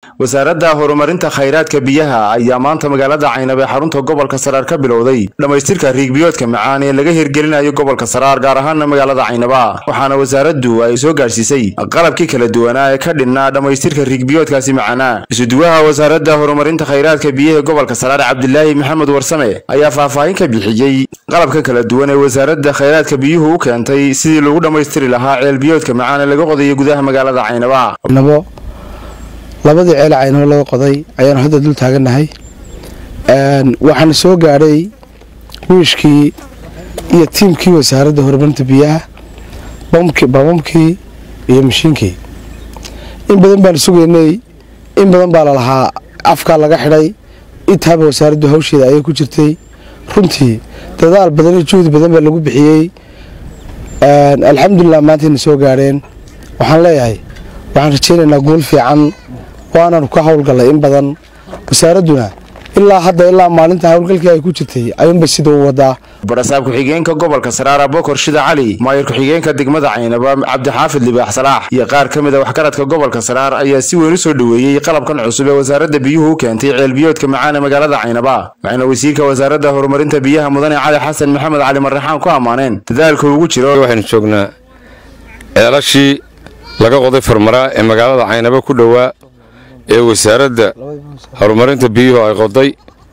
wasaaradda horumarinta khayraadka biyaha ayaa maanta magaalada caynab ee xarunta gobolka saraar ka bilowday dhammaystirka riigbiyoodka macaan ee laga hirgelinayo gobolka saraar gaar ahaana magaalada caynaba waxaana wasaaraddu ay soo gaadhsiisay qalabkii kala duwanaa ee ka dhinnaa dhammaystirka riigbiyoodkaasi macaana isuduwaha wasaaradda horumarinta khayraadka biyaha gobolka saraar cabdilaahi maxamed warsame ayaa faahfaahin ka bixiyey qalabka kala duwan ee wasaaradda khayraadka biyuhu u keentay sidii lagu dhammaystiri lahaa ceelbiyoodka macaan ee laga qodayo gudaha magaalada caynaba labadii ceel caynabo laga qoday ayaanu hadda dul taagannahay waxaana soo gaadhay wiishkii iyo tiimkii wasaaradda horumarinta biyaha bamamkii iyo mashiinkii in badan baanu sugaynay in badan baa lalahaa afkaa laga xidhay intaaba wasaaraddu hawsheeda ayay ku jirtay runtii dadaal badan iyo juhdi badan baa lagu bixiyey alxamdulilah maantayna soo gaadheen waxaan leeyahay waxaan rajaynaynaa guul fiican waanaanu ka howlgallay in badan wasaaradduna ilaa hadda ilaa maalinta howlgalkii ay ku jirtay ayuunbay sida u wadaa barasaab ku-xigeenka gobolka saraara bokor shida cali maayir ku-xigeenka degmada caynaba cabdixaafid libaax salaax iyo qaar ka mid a waxgaradka gobolka saraar ayaa si weyn u soo dhoweeyey qalabkan cusub ee wasaaradda biyuhu u keentay ceelbiyoodka macaan ee magaalada caynaba waxayna wasiirka wasaaradda horumarinta biyaha mudane cali xasan maxamed cali marraxaan ku ammaaneen dadaalka ugu jiro waxaynu joognaa ceelashii laga qoday farmaraa ee magaalada caynaba ku dhowaa ee wasaaradda horumarinta biyuhu ay qoday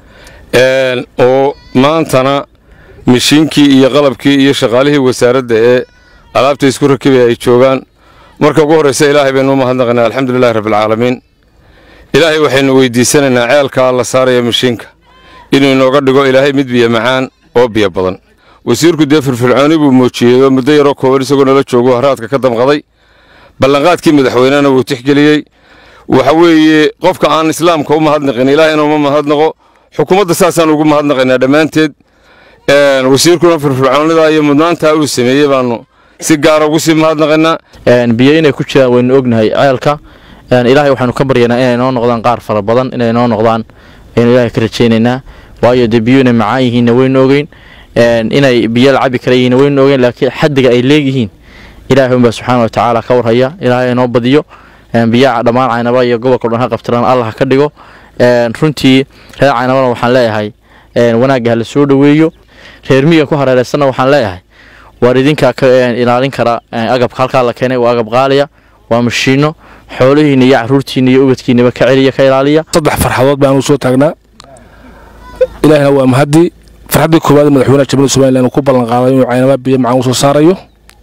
oo maantana mishiinkii iyo qalabkii iyo shaqaalihii wasaaradda ee alaabta isku rakibaya ay joogaan marka ugu horraysa ilaahay baynu u mahadnaqaynaa alxamdulilahi rabbialcaalamiin ilaahay waxaynu weydiisanaynaa ceelkaa la saaraya mishiinka inuu inooga dhigo ilaahay mid biyo macaan oo biyo badan wasiirku dee firfircooni buu muujiyey oo muddo yaroo kooban isagoo nala joogo haraadka ka damqaday ballanqaadkii madaxweynena wuu tixgeliyey waxa weeye qofka aan islaamka u mahadnaqin ilaahayna uma mahadnaqo xukuumadda saasaan ugu mahadnaqaynaa dhammaanteed wasiirkuna firfircoonida iyo mudnaantaa uu sameeyey baanu si gaara ugu sii mahadnaqaynaa biyo inay ku jiraan waynu ognahay ceelka ilaahay waxaanu ka baryaynaa inay noo noqdaan qaar fara badan inay noo noqdaan aynu ilaahay ka rajaynaynaa waayo dee biyo inay macaan yihiinna waynu ogeyn inay biyo la cabi kara yihiinna waynu ogeyn laakiin xaddiga ay leegyihiin ilaahay unbaa subxaana wa tacaala ka warhaya ilaahay inoo badiyo biyaha dhammaan caynaba iyo gobolka dhan ha qabtiraan allah ha ka dhigo runtii reer caynabana waxaan leeyahay wanaagga ha la soo dhoweeyo reer miyiga ku hareeraysanna waxaan leeyahay waar idinkaa ka ilaalin kara agabka halkaa la keenay waa agab qaaliya waa mashiino xoolihiina iyo caruurtiina iyo ubadkiinaba ka celiya ka ilaaliya saddex farxadood baanu soo taagnaa ilaahina waa mahadii farxaddii koowaad madaxweynaha jamhuuriyadda somalilan uu ku ballan qaaday inuu caynaba biyo macaan u soo saarayo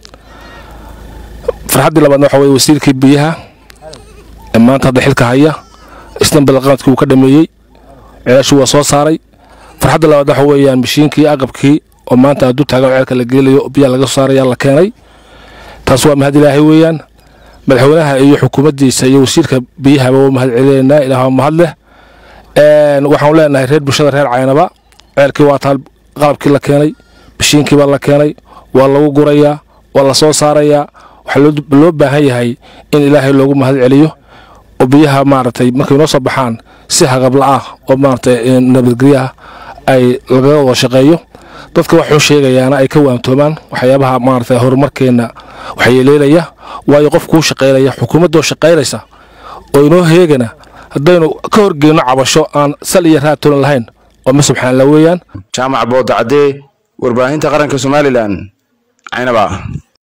farxaddii labaadna waxa weye wasiirkii biyaha ee maanta hadda xilka haya isna ballanqaadkii uu ka dhameeyey ceelashii waa soo saaray farxadda labaad waxa weeyaan mashiinkii aqabkii oo maanta hadduu taagan ceelka la geelayo biyaha laga soo saaraya la keenay taas waa mahad ilaahay weeyaan madaxweynaha iyo xukuumaddiisa iyo wasiirka biyahaba waa mahad celinaynaa ilaah waa mahad leh waxaanu leenahay reer bulshada reer caynaba ceelkii waa taal qalabkii la keenay mashiinkii baa la keenay waa lagu gurayaa waa la soo saarayaa waxaa loo baahan yahay in ilaahay loogu mahad celiyo oo biyaha maaragtay markay noo soo baxaan si haqabla-ah oo maaragtay nabadgelyaha ay lagaga wada shaqeeyo dadka waxuu sheegayaana ay ka waamtoomaan waxyaabaha maaragtay horumarkeenna waxyeeleelaya waayo qof kuu shaqaynaya xukuumaddoo shaqaynaysa oo inoo heegana haddaynu ka horgeyno cabasho aan sal iyo raatolan lahayn oo ma subxaanla weeyaan jaamac boodacadee warbaahinta qaranka somalilan caynaba